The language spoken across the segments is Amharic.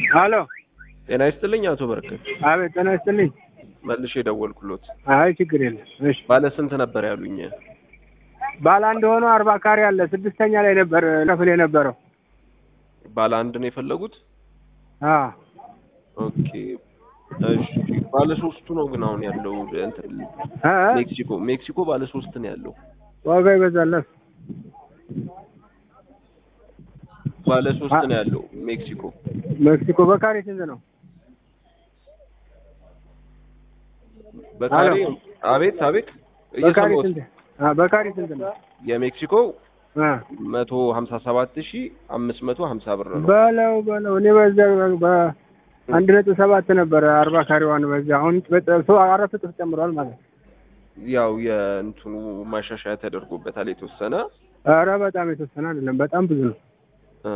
አሎ ጤና ይስጥልኝ አቶ በረከት። አቤት ጤና ይስጥልኝ። መልሼ የደወልኩሎት አይ ችግር የለም። እሺ ባለ ስንት ነበር ያሉኝ? ባለ አንድ ሆኖ አርባ ካሬ አለ ስድስተኛ ላይ ነበር ክፍል የነበረው። ባለ አንድ ነው የፈለጉት? አ ኦኬ እሺ። ባለ ሶስቱ ነው ግን አሁን ያለው እንትን አ ሜክሲኮ ሜክሲኮ ባለ ሶስት ነው ያለው። ዋጋ ይበዛለት። ባለ ሶስት ነው ያለው ሜክሲኮ። ሜክሲኮ በካሬ ስንት ነው? በካሬ አሎ። አቤት አቤት በካሬ እየሰማሁት ስንት? አ በካሬ ስንት ነው? የሜክሲኮ አ መቶ ሀምሳ ሰባት ሺ አምስት መቶ ሀምሳ ብር ነው። በለው በለው እኔ በዛ በአንድ ነጥብ ሰባት ነበረ አርባ ካሬዋን በዛ አሁን በጠ- ሶ አራት እጥፍ ጨምሯል ማለት ነው። ያው የእንትኑ ማሻሻያ ተደርጎበታል የተወሰነ ኧረ በጣም የተወሰነ አይደለም በጣም ብዙ ነው። እ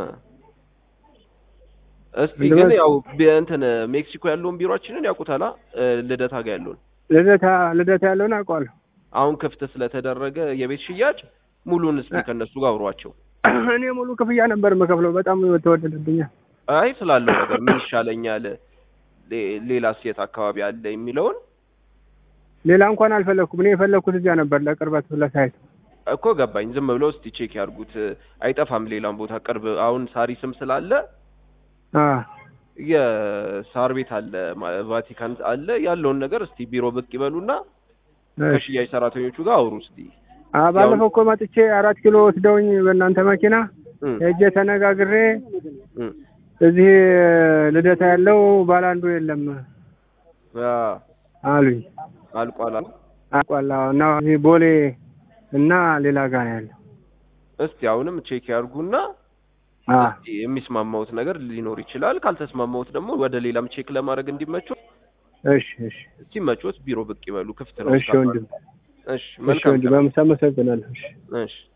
እስቲ ግን ያው ቢ- እንትን ሜክሲኮ ያለውን ቢሮአችንን ያውቁታላ እ ልደታ ጋር ያለውን ልደታ ልደታ ያለውን አውቀዋለሁ። አሁን ክፍት ስለተደረገ የቤት ሽያጭ ሙሉን እስቲ ከነሱ ጋር አውሯቸው። እኔ ሙሉ ክፍያ ነበር የምከፍለው በጣም ተወደደብኛል። አይ ስላለው ነገር ምን ይሻለኛል፣ ሌ- ሌላስ የት አካባቢ አለ የሚለውን ሌላ እንኳን አልፈለግኩም። እኔ የፈለግኩት እዚያ ነበር ለቅርበት ለሳይት እኮ ገባኝ። ዝም ብለው እስቲ ቼክ ያርጉት። አይጠፋም ሌላም ቦታ ቅርብ። አሁን ሳሪስም ስላለ አ የሳር ቤት አለ፣ ማ- ቫቲካን አለ። ያለውን ነገር እስቲ ቢሮ ብቅ ይበሉና ከሽያጭ ሰራተኞቹ ጋር አውሩ እስቲ። አ ባለፈው እኮ መጥቼ አራት ኪሎ ወስደውኝ በእናንተ መኪና እም፣ ሄጄ ተነጋግሬ እም። እዚህ ልደታ ያለው ባለ አንዱ የለም አ፣ አሉኝ። አልቋል አሉ። አቋላ እና እዚህ ቦሌ እና ሌላ ጋር ነው ያለው። እስቲ አሁንም ቼክ ያርጉና አ እስቲ የሚስማማውት ነገር ሊኖር ይችላል። ካልተስማማውት ደግሞ ወደ ሌላም ቼክ ለማድረግ እንዲመቸው እሺ እሺ ሲመቾት ቢሮ ብቅ ይበሉ። ክፍት ነው። እሺ ወንድም እሺ እሺ መልካም ወንድም ቀን። አመሰግናለሁ። እሺ እሺ